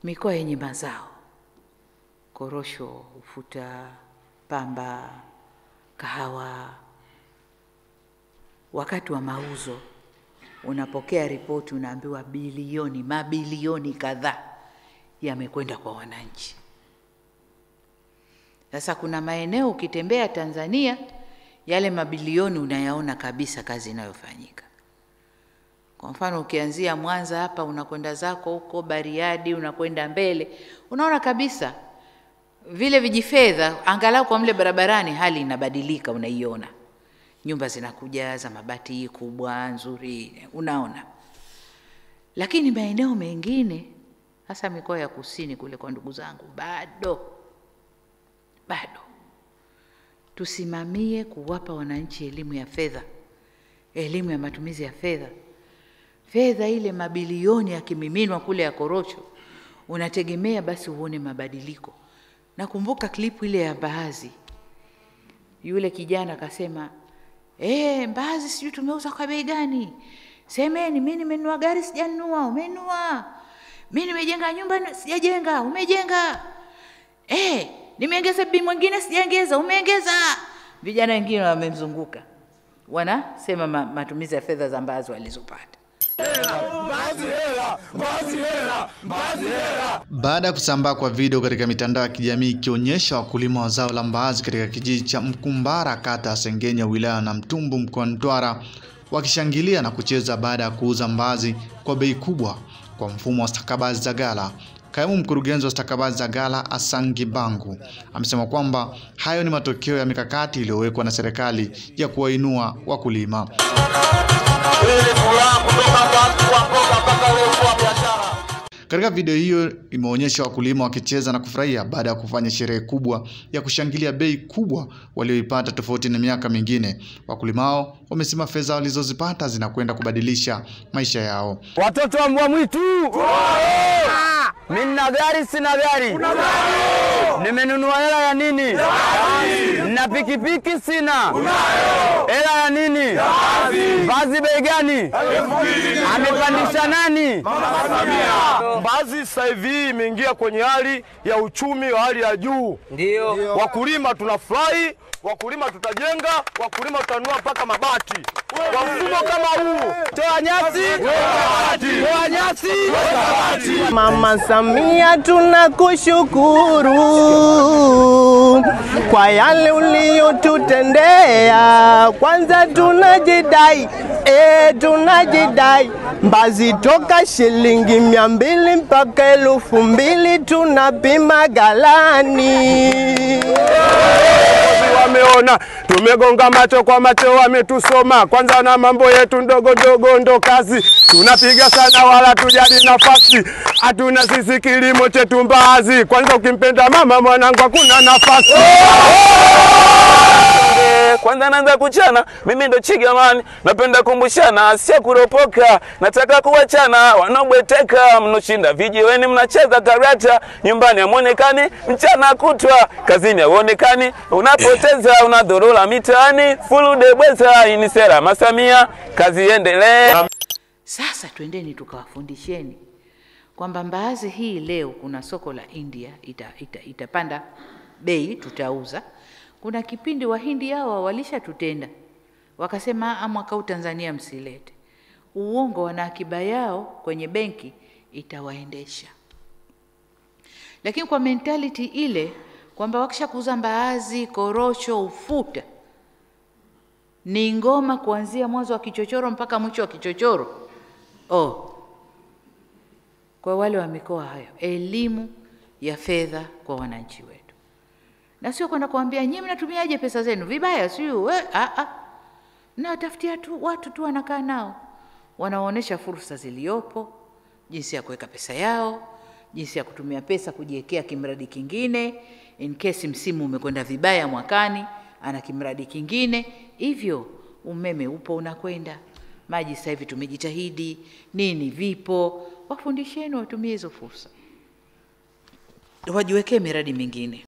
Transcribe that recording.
mikoa yenye mazao korosho, ufuta, pamba, kahawa, wakati wa mauzo unapokea ripoti, unaambiwa bilioni, mabilioni kadhaa yamekwenda kwa wananchi. Sasa kuna maeneo ukitembea Tanzania, yale mabilioni unayaona kabisa kazi inayofanyika. Kwa mfano ukianzia Mwanza hapa unakwenda zako huko Bariadi, unakwenda mbele, unaona kabisa vile vijifedha, angalau kwa mle barabarani hali inabadilika, unaiona nyumba zinakuja za mabati kubwa nzuri, unaona. Lakini maeneo mengine, hasa mikoa ya kusini kule kwa ndugu zangu, bado bado. Tusimamie kuwapa wananchi elimu ya fedha, elimu ya matumizi ya fedha. Fedha ile mabilioni yakimiminwa kule ya korosho, unategemea basi uone mabadiliko. Nakumbuka klipu ile ya mbaazi, yule kijana akasema Eh, mbaazi sijui tumeuza kwa bei gani? Semeni, mimi nimenunua gari sijanunua, umenunua. Mimi nimejenga nyumba sijajenga, umejenga. Eh, nimeongeza bibi mwingine sijaongeza, umeongeza. Vijana wengine wamemzunguka. Wanasema ma, matumizi ya fedha za mbaazi walizopata. Baada ya kusambaa kwa video katika mitandao ya kijamii ikionyesha wakulima wa zao la mbaazi katika kijiji cha Mkumbara kata ya Sengenya wilaya ya Namtumbo mkoani Mtwara wakishangilia na kucheza baada ya kuuza mbaazi kwa bei kubwa kwa mfumo wa stakabadhi za ghala. Kaimu mkurugenzi wa stakabadhi za ghala Asangi Bangu amesema kwamba hayo ni matokeo ya mikakati iliyowekwa na serikali ya kuwainua wakulima. Katika video hiyo imeonyesha wakulima wakicheza na kufurahia baada ya kufanya sherehe kubwa ya kushangilia bei kubwa walioipata tofauti na miaka mingine. Wakulima hao wamesema fedha walizozipata zinakwenda kubadilisha maisha yao. Watoto wa mbwa mwitu, mimi nina gari, sina gari, nimenunua hela ya nini? Na pikipiki sina, hela ya nini? Vazi bei gani? Amepandisha nani? Mbaazi sasa hivi imeingia kwenye hali ya uchumi wa hali ya juu. Ndio Wakulima tunafurahi, wakulima tutajenga, wakulima tutanunua mpaka mabati. Kwa mfumo kama huu, toa nyasi, toa nyasi. Mama Samia, tunakushukuru kwa yale uliyotutendea. Kwanza tunajidai, e, tunajidai Mbazi toka shilingi mia mbili mpaka elfu mbili tunapima galani. wameona tumegonga macho kwa macho, wametusoma kwanza na mambo yetu ndogo ndogo ndo kazi tunapiga sana, wala tujali nafasi, hatuna sisi kilimo chetu mbaazi. Kwanza ukimpenda mama mwanangu, hakuna nafasi kwanza naanza kuchana, mimi ndo Chigamani, napenda kumbushana, sio kuropoka, nataka kuwachana wanaobweteka, mnoshinda vijiweni, mnacheza karata, nyumbani hamuonekani, mchana kutwa kazini hauonekani, unapoteza unadhurula mitaani, fulude bweza, hii ni sera Masamia, kazi iendelee. Sasa twendeni tukawafundisheni kwamba mbaazi hii leo kuna soko la India ita, ita, itapanda bei, tutauza. Kuna kipindi Wahindi hawa walishatutenda wakasema, "Ah, mwaka huu Tanzania msilete uongo, wana akiba yao kwenye benki itawaendesha. Lakini kwa mentality ile kwamba wakisha kuuza mbaazi, korosho, ufuta ni ngoma kuanzia mwanzo wa kichochoro mpaka mwisho wa kichochoro. Oh, kwa wale wa mikoa hayo, elimu ya fedha kwa wananchi wetu, na sio kwenda kuambia nyinyi mnatumiaje pesa zenu vibaya, sio we, ah, ah. Mnawatafutia tu watu tu wanakaa nao, wanaonyesha fursa ziliyopo, jinsi ya kuweka pesa yao, jinsi ya kutumia pesa kujiwekea kimradi kingine, in case msimu umekwenda vibaya mwakani, ana kimradi kingine. Hivyo umeme upo unakwenda, maji sasa hivi tumejitahidi, nini vipo, wafundisheni watumie hizo fursa, wajiwekee miradi mingine.